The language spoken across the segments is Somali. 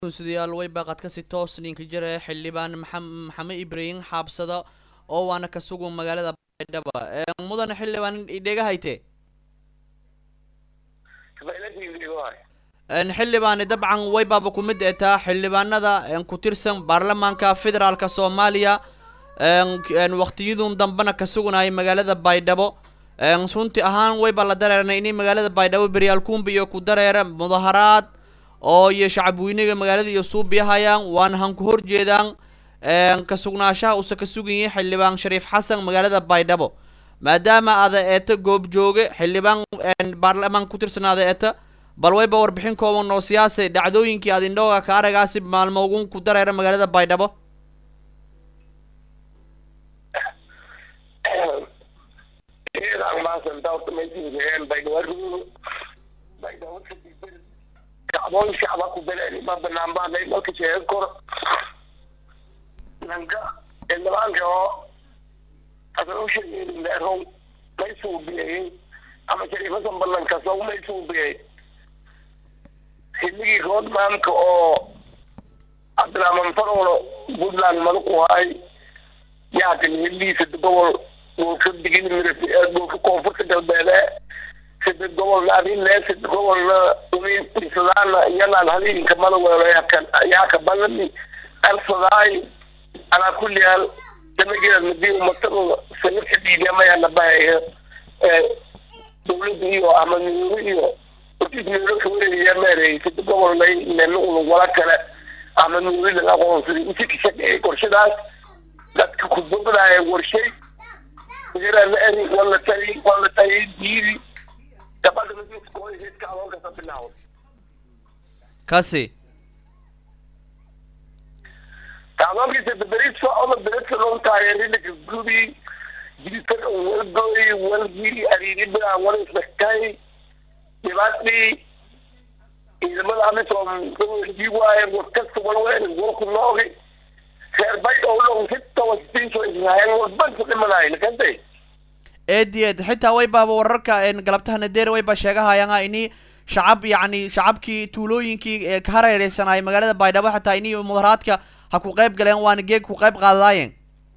sidayaal way baaqad kasi toos ninka jira xildhibaan maxamed ibraahim xaabsada oo waana ka sugan magaalada baydhaba mudane xildhibaan idheega hayte xildhibaani dabcan way baaba ku mid etaa xildhibaanada ku tirsan baarlamaanka federaalka soomaaliya waqtiyadun dambena ka suganayay magaalada baydhabo runti ahaan wayba la dareernay inay magaalada baydhabo beryaal kumbi iyo ku dareera mudaharaad oo iyo shacabweyniga magaalada iyo suubiyahayaan waana han ku horjeedaan ka sugnaashaha uuse ka sugan yahay xildhibaan shariif xasan magaalada baydhabo maadaama ada eeta goobjooge xildhibaan baarlamaan ku tirsanaada eeta bal wayba warbixin kooban oo siyaasay dhacdooyinkii ad indhooga ka aragaasi maalmo ugun ku dareera magaalada baydhabo kacdoon shacba ku beleen ma banaan baanay dalka sheegan karo nanka xildhibaanka oo asan u sheegeen leerow may suubiyey ama shariifasan ballankaso may suubiyey xilligii roodmaamka oo cabdiraxmaan farolo puntland madax u hay yaakan heliisa gobol goolka digin mirati goolka koonfurta galbeede sida gobolna adinle sida gobolna umiisadaana iyanaan haliinka madaweelo yakan yaaka balani alfadaay alaa kulli hal damageed hadii umatadu sanadka dhiigamayana bahaya dawladda iyo ama nuuro iyo ortiis nuuro kawareegaya meerey sida gobolna nena unug wala kale ama nuuridan aqoonsaday usi ka shaqeeyay qorshadaas dadka ku bogdaaya warshay yarana eri wala tayi wala tayi diidi kasi kacdoonkiisa beberis socda beresa loo taageerinaka gubi jiritan walgoy walgii ariiribaa wala isdhagtay dhibaadii ciidamada amisom dii waaye warkasta walween warku noogi reer bayd owlong sitawasiso israel walbanku dhimanayo nakantay eedi eed xitaa way baaba wararka galabtaha nadeere way ba sheegahayaan ini shacab yacni shacabkii tuulooyinkii ka hareereysanay magaalada baydhabo xitaa ini mudaharaadka ha ku qayb galeen waana geeg ku qayb qaadadaayeen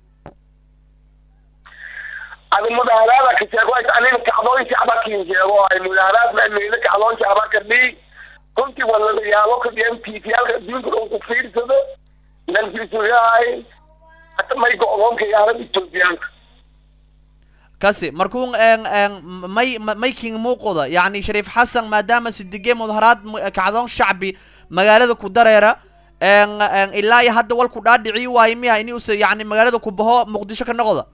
adi mudaharaada ka sheego anin kacdoon shacba kin sheego ay mudaharaad meela kacdoon shacba ka dhii runtii walalayaalo ka dhiyan tiifiyaalka adduunka dhan ku fiirsado nalfiisuyahay hata may go-doonka yaaran etoobiyaanka kasi markuu may may king muuqda yacni shariif xasan maadaama sidige mudaharaad kacdoon shacbi magaalada ku dareera ilaa iyo hadda walku dhaadhici waayo miya ini use yani magaalada ku baho muqdisho ka noqda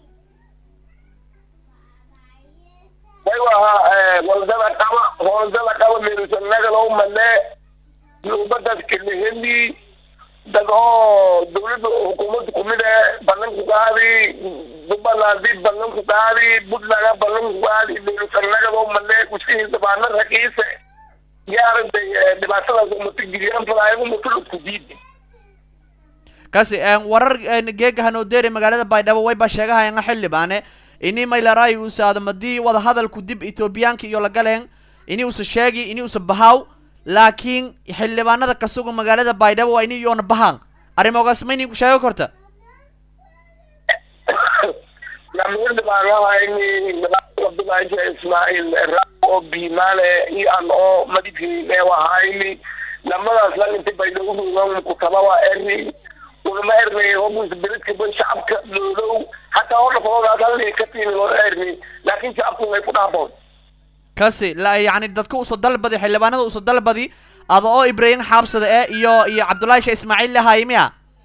aywaha waldada qaba hooldada qaba meerusanagalo male nubadaas kaleheli dad oo dawladda xukuumadda kumid e ballanku qaadi jubbaland ballanku qaadi puntland ballanku qaadi meerusanagado male usihisabaana raqiise yaarantay dhibaatadaas umata giliyaan falaayo umata isku diidi kasi warar geega hanoodere magaalada baydhabo wayba sheegahayanga xildhibaane ini maylaray usa adamadii wada hadalku dib ethoobiyaanka iyo lagaleen ini usa sheegi ini usa bahaw laakiin xildhibaanada ka sugan magaalada baydhabo waa ini iyoona bahaan arrimogaas ma inin ku sheego korta namxildhibaanahayni abdulaahi ismaaciil oo biimaale iyo an oo madidkii eewahayni lamadaas lan inta baydhabo rugan kutababa eri unama ernay hobus beledkaba shacabka loolow hataa hor dhafoodaas halni ka tiimi loo erni laakiin shacabku way ku dhaaboon kasi la yani dadka uso dalbadi xildhibaanada uso dalbadi ada oo ibraahim xaabsada e iyo iyo cabdullaahi shee ismaaciil lahaay miya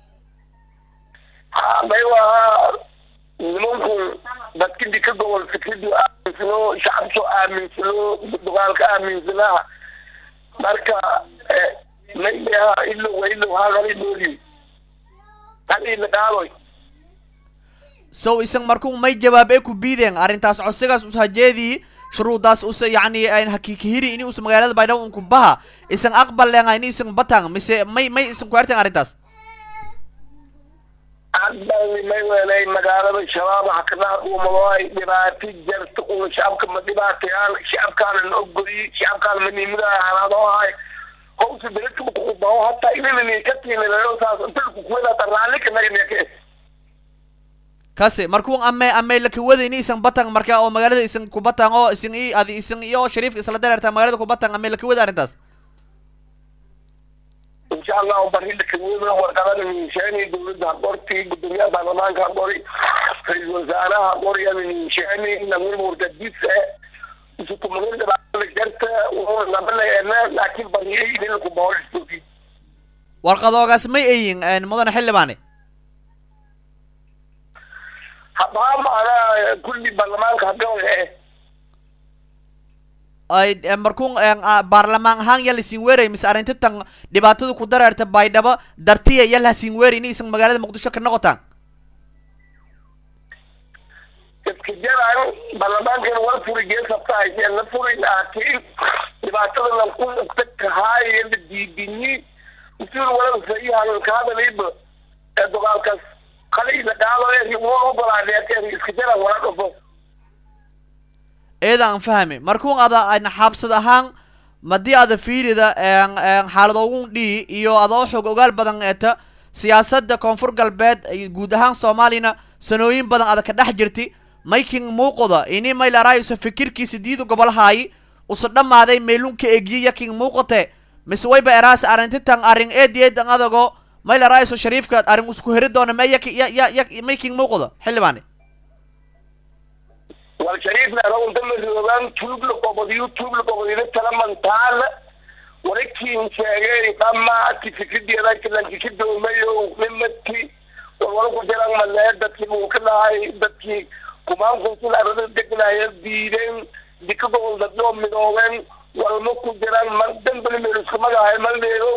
ha maywaha nimanku dadkidi ka gobol fikradu aaminsano shacabku aaminsano dugaalka aaminsanaha marka mayha ilow ilow hagala nooli hal ila dhaadoy so isan markuu may jawaab ee ku biideen arrintaas codsigaas ushajeedii shuruudaas usa yacni hakikihiri ini usa magaalada baydhabo unku baha isan aqbal lenga ini isan batang mise may may isan ku erten arrintaas hadbani may welay magaalada shabaab haknaa umadoay dhibaati jarta una shacabka ma dhibaatayaan shacabkaana na ogoliyi shacabkaana manimada halaadoohay hawsi beledka kukubaho hataa inanani ka tiinileo saas inta kukuwadaata raalli kanaganeke kasi markuu ame ame lakawada ini isan batang marka oo magaalada isan kubatang oo isan i adi isan iyo shariifka isla dareerta magaalada kubatang ame lakawada arrintaas insha allahu barida kawada warqadada ninshaani dowladda ha qorti gudoomiyaha baarlamaanka ha qori ra-iisul wasaaraha ha qori ana ninshaani namir murtadise isukumagadaba jarta labaleena laakiin bariyay idin kubahoistoki warqadoogaas may ayin mudane xildhibaane habaa maana kulli baarlamaanka hadhow eh ay markuu baarlamaan ahaan yal isin weeray mise arrinta tan dhibaatada ku dareerta baydhabo dartiya yal hasin weeray ini isan magaalada muqdisho ka noqotaan dadka jaraan baarlamaankan war furi geesabtahay la furi laakiin dhibaatada lanku kahaaya la diidini usul walada sayihan ka hadaliba ee dagaalkaas qalayda qaado waa ogolaadeeteen iska jaraan wala dhufo eeda aan fahmi markuu ada xaabsad ahaan madii ada fiirida xaaladoogun dhii iyo adoo xog ogaal badan eeta siyaasadda koonfur galbeed guud ahaan soomaaliyana sanooyin badan ada ka dhex jirti mayking muuqda ini maylaraayiso fikirkiisa diidu gobolhaayi usa dhammaaday meelunka egiye yaking muuqate mise wayba eraas arrintitan arrin eed eedan adago maylaraayiso shariifka arrin isku heri doona me yak ya ya ya mayking muuqda xildhibaane wal shariifna anagu damadoogaan tuubla qobodiyo tuubla qobodiyada talamantaala walakiin sheegay dhamaati fikrideeda lanki ka doomayo nimati walwala ku jiraan malee dadkii buu ka dhahay dadkii kumaankunsin arada degnaya diideen dika gobol dadoo midoobeen walma ku jiraan mar dambali meel isku magahay maldeedo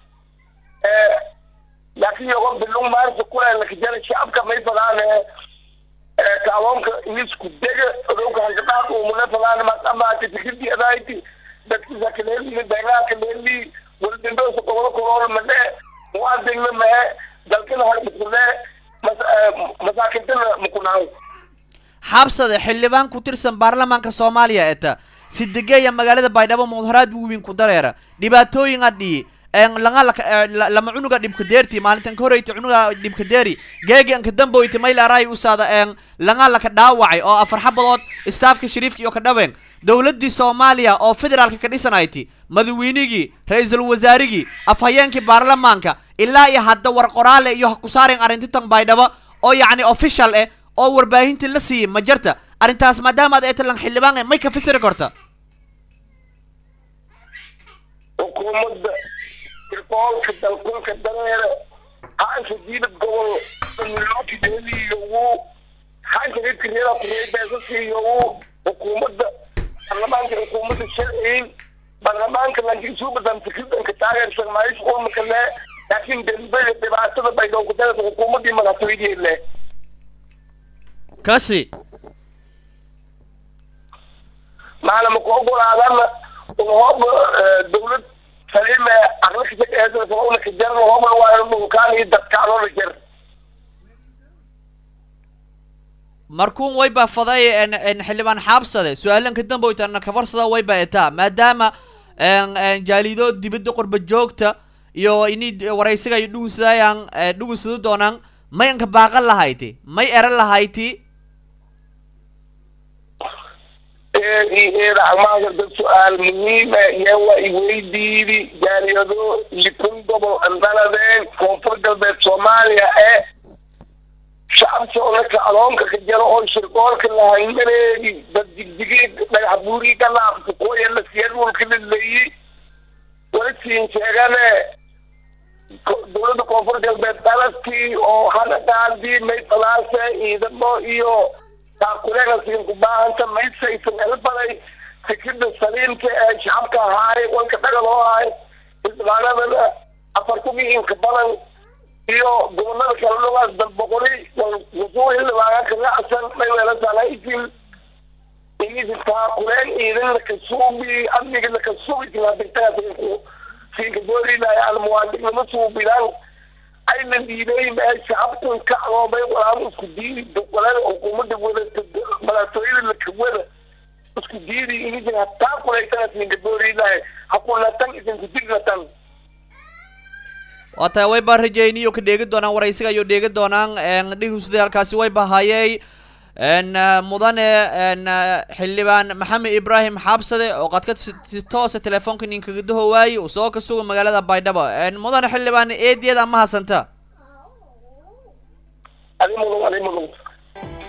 laakiin yogo bilung maarsa kule lakajara shacabka may fadaane kaaloonka inisku dega odowka hankadhaaq umune fadaan madhamaati fikirdi adayti dadkisa kaleeli beegaa kaleeli waldindoosa gobolo kolool madhe muadinna mee dalkina harbukune masaakintana mukunaaw xabsade xildhibaan ku tirsan baarlamaanka soomaaliya eta sidegeeya magaalada baydhabo mudaharaad wiwin ku dareera dhibaatooyin adhii langa lama cunuga dhibka deerti maalintan ka horeyti cunuga dhibka deeri geegi anka damboyti maylaaraay usaada langa laka dhaawacay oo afar xabadood staafka shariifka iyo ka dhaween dowladdii soomaaliya oo federaalka ka dhisanayti madaweynigii ra-iisul wasaarigii afhayeenkii baarlamaanka ilaa iyo hadda war qoraale iyo ha ku saaren arrintitan baydhabo oo yacni official eh oo warbaahintii la siiyey ma jirta arrintaas maadaama ad eetalan xildhibaan may ka fasiri karta xukuumadda irkoolka dalkulka dareere haanka diidab gobol milookideediiyogu haanka ridkareeda kureebeesasiiyogu xukuumadda baarlamaanka xukuumadda sharciyin baarlamaanka lankisuubadan fikridanka taageersan maayish ulmakale laakiin dembada dhibaatada baydhowka dareerta xukuumaddii madaxtooyadeedle kasi maana maku ogolaadana hoob dawlad saliime aqlakashaeesana kajar hoobna waa dhulkaan iyo dadkaanoo la jar markuun wayba faday xildhibaan xaabsade su-aalan ka damboytana kafarsada wayba etaa maadaama jaalido dibadda qorba joogta iyo ini waraysiga iyo dhugunsadayaan dhugunsado doonaan may anka baaqan lahayti may eran lahayti eedacmaada dad su-aal muhiima iyo waa iweydiidi jaaliyado likun gobol andaladeen koonfur galbeed soomaaliya ee shacabsoonaka adoonka ka jaro oo shirkoolka lahangareegi dad digdigi dhagax buurii ka laafta kuwaya la siyadulka lilayi wala siin sheegane dawladda koonfur galbeed dalabkii oo hadagaadii may falaase ciidamo iyo taakuleega siin ku baahanta maysaysan elbaday fikirda saliimka ee shacabka ahaay walka dhagal oo ahay xildhibaanadana afar kun iyo inka badan iyo gobolada kala dhugaas dalboqoli wasuu xildhibaana kalacsan mayweelasanaisin inisin taakuleen ciidan lakasuubi amniga lakasuubi kilaabigtaasinku siinka doolilaaya aan muwaadinima suubidaan ayna dhiibay mee shacabkan ka aloobay walaal isku diidi walaa xukuumadda wadata madaxtooyada lakawada isku diidi inidin hataa kulaysanas ninka booriilahay hakulatan idinku dirnatan waa tahay way baa rajayniyo ka dheegi doonaan waraysiga ayuu dheegi doonaan dhihusday halkaasi way bahayey mudane xildhibaan maxamed ibrahim xaabsade oo qadka si toosa telefoonka ninkaga dahowaayey uu soo ka suga magaalada baydhabo mudane xildhibaan eediyada ama hasanta adi mudan adi mudan